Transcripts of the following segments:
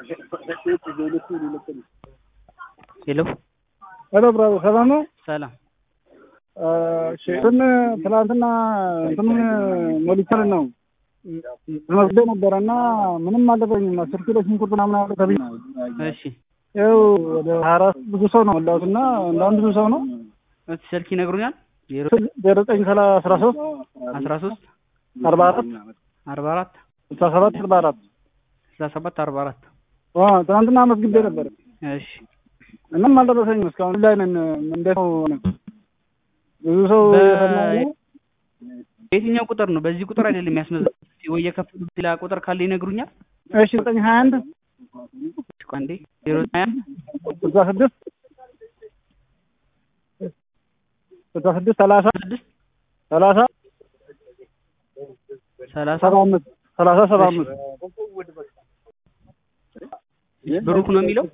ሄሎ ሄሎ ብራዘር ሰላም ነው? ሰላም እንትን ትናንትና እንትን ሞሊተር ነው መስደ ነበረ እና ምንም አልደረኝም። አስር ኪሎ ሽንኩርት ምናምን አለ ተብዬ እሺ ይኸው ወደ ሀያ አራት ብዙ ሰው ነው ወላሁት እና እንደ አንድ ብዙ ሰው ነው እስኪ ስልክ ይነግሩኛል ዜሮ ዜሮ ዘጠኝ ሰላ አስራ ሶስት አስራ ሶስት አርባ አራት አርባ አራት ስልሳ ሰባት አርባ አራት ስልሳ ሰባት አርባ አራት ትናንትና አመስግቤ ነበር። እሺ ምንም አልደረሰኝም እስካሁን ላይ ነን። እንዴት ነው ሆነ? ብዙ ሰው በ- የሰማው ነው። በየትኛው ቁጥር ነው? በዚህ ቁጥር አይደለም የሚያስመዘግቡት ወይ የከፈሉት ሌላ ቁጥር ካለ ይነግሩኛል። እሺ ዘጠኝ ሀያ አንድ እሺ፣ ቆይ አንዴ ዜሮ ሀያ አንድ ስልሳ ስድስት ስልሳ ስድስት ሰላሳ ስድስት ሰላሳ ሰላሳ ሰባ አምስት ሰላሳ ሰባ አምስት ብሩክ ነው የሚለው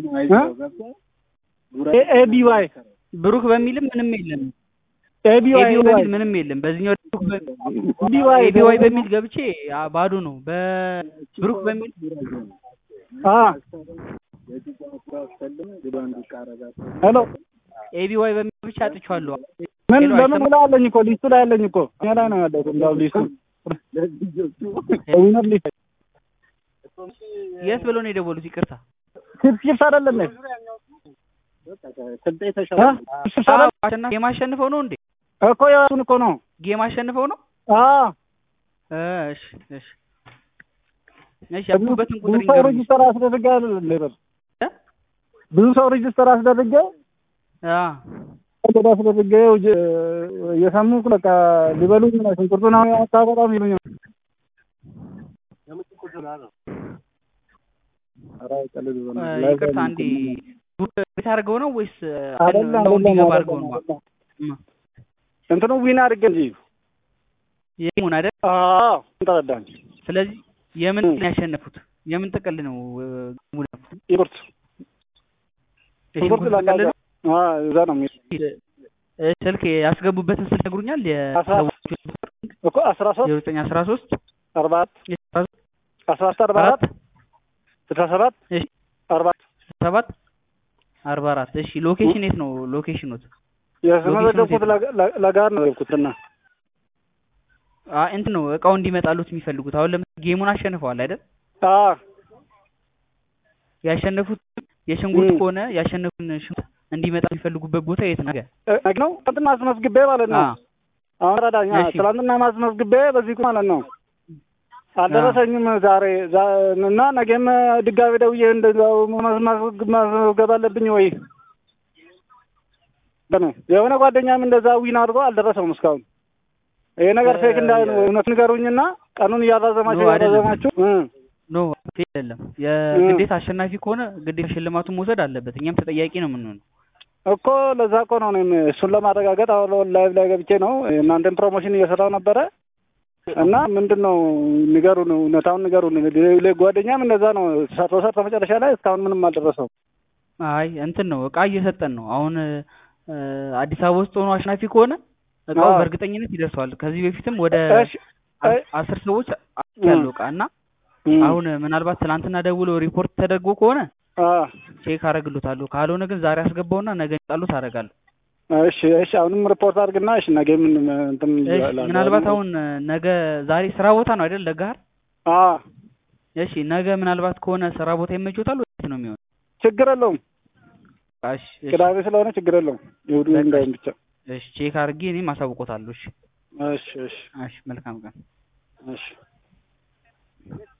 ኤቢዋይ ብሩክ በሚልም ምንም የለም። ኤቢዋይ ኤቢዋይ በሚል ምንም የለም። በዚህኛው ኤቢዋይ ኤቢዋይ በሚል ገብቼ አ, ባዶ ነው። በብሩክ በሚል ሄሎ ኤቢዋይ በሚል ብቻ አጥቼዋለሁ። ምን ሄሎ፣ በምን አይሰማም? ላይ አለኝ እኮ ሊስቱ ላይ አለኝ እኮ እኔ ላይ ነው ያለው እንዳው ሊስቱ ዊነር ሊስት የት ብለው ነው የደወሉት? ይቅርታ ቺፕስ ቺፕስ አይደለም እ? ቺፕስ አዎ፣ አይደለም አሸናፊ ጌም አሸንፈው ነው እንዴ? እኮ የራሱን እኮ ነው ጌም አሸንፈው ነው? አዎ እ፣ እሺ እሺ እሺ። ያሉበትን ብዙ ቁጥር ሰው ይንገሩኝ። ሬጅስተር አስደርጌ አይደለም ሌበር እ? ብዙ ሰው ሬጅስተር አስደርጌ አ ገዳ አስደርጌ ውጅ- እየሰሙ በቃ ሊበሉኝ ነው ሽንኩርቱን አሁን ያታበጣም ይሉኛል ኧረ ቀልድ እ፣ በእናትህ። ይቅርታ አንዴ ቤት አድርገው ነው ወይስ እ፣ አይደለም እንደው እንዲገባ አይደለም አድርገው ነው? አይደለም። እም፣ እንትኑ ዊን አድርጌ እንጂ የጌሙን አይደል? አዎ ተረዳኝ ስለዚህ የምን እም። ጥቅል ነው ያሸነፉት? የምን ጥቅል ነው እ፣ ጌሙን ያሸነፉት? ሽንኩርት የሽንኩርት ጥቅል ነው? አዎ እዛ ነው የሚል እ፣ ስልክ ያስገቡበትን ስልክ ይነግሩኛል? አስራ- የሰዎቹ እኮ አስራ ሶስት ዜሮ ዘጠኝ አስራ ሶስት አርባ አራት አስራ ሶስት አርባ አራት አራት ስልሳ ሰባት እሺ አርባ አራት ሰባት አርባ አራት እሺ ሎኬሽን የት ነው ሎኬሽኑት የተመዘገብኩት ለጋ- ለ- ለጋር ነው የገብኩትና አ እንትን ነው እቃው እንዲመጣሉት የሚፈልጉት አሁን ለምሳሌ ጌሙን አሸንፈዋል አይደል አዎ ያሸነፉት የሽንኩርት እም። ከሆነ ያሸነፉትን ሽንኩርት እንዲመጣ የሚፈልጉበት ቦታ የት ነው እ- ነው ትናንትና አስመዝግቤ ማለት ነው አ አሁን ረዳኛ እሺ። ትናንትና ማስመዝግቤ በዚህ ማለት ነው አልደረሰኝም ዛሬ ዛ- እና ነገም ድጋሜ ደውዬ እንደዛው ማስመዝግ- ማስመዝገብ አለብኝ ወይ በነ የሆነ ጓደኛም እንደዛ ዊን አድርጎ አልደረሰውም እስካሁን ይሄ ነገር ፌክ እንዳይሆን እውነት ንገሩኝና ቀኑን እያራዘማችሁ ኖ፣ አይደለም። እያራዘማችሁ እ ኖ ፌክ አይደለም የግዴታ አሸናፊ ከሆነ ግዴታ ሽልማቱን መውሰድ አለበት እኛም ተጠያቂ ነው የምንሆነው እኮ ለዛ እኮ ነው እኔም እሱን ለማረጋገጥ አሁን ላይቭ ላይ ገብቼ ነው እናንተን ፕሮሞሽን እየሰራው ነበረ እና ምንድን ነው ንገሩን፣ እውነታውን ንገሩን። ሌ- ጓደኛም እንደዛ ነው ሰርቶ ሰርቶ መጨረሻ ላይ እስካሁን ምንም አልደረሰው። አይ እንትን ነው እቃ እየሰጠን ነው አሁን እ፣ አዲስ አበባ ውስጥ ሆኖ አሸናፊ ከሆነ እቃው አዎ። በእርግጠኝነት ይደርሰዋል ከዚህ በፊትም ወደ እሺ አ- አይ- አስር ሰዎች ያለው እቃ እና እም፣ አሁን ምናልባት ትናንትና ደውሎ ሪፖርት ተደርጎ ከሆነ አ፣ ቼክ አረግሉታለሁ ካልሆነ ግን ዛሬ አስገባውና ነገ ጣሉት አደርጋለሁ እሺ እሺ፣ አሁንም ሪፖርት አድርግና እሺ፣ ነገ ምን እንትን እሺ ይላል። ምናልባት አሁን ነገ ዛሬ ስራ ቦታ ነው አይደል ለጋር አ እሺ ነገ ምናልባት ከሆነ ስራ ቦታ ይመቾታል ወይስ ነው የሚሆነው ችግር የለውም እሺ እሺ ቅዳሜ ስለሆነ ችግር የለውም። ይሁዱ በቃ እንዳይም ብቻ። እሺ ቼክ አድርጌ እኔም አሳውቆታለሁ እሺ እሺ እሺ እሺ መልካም ቀን እሺ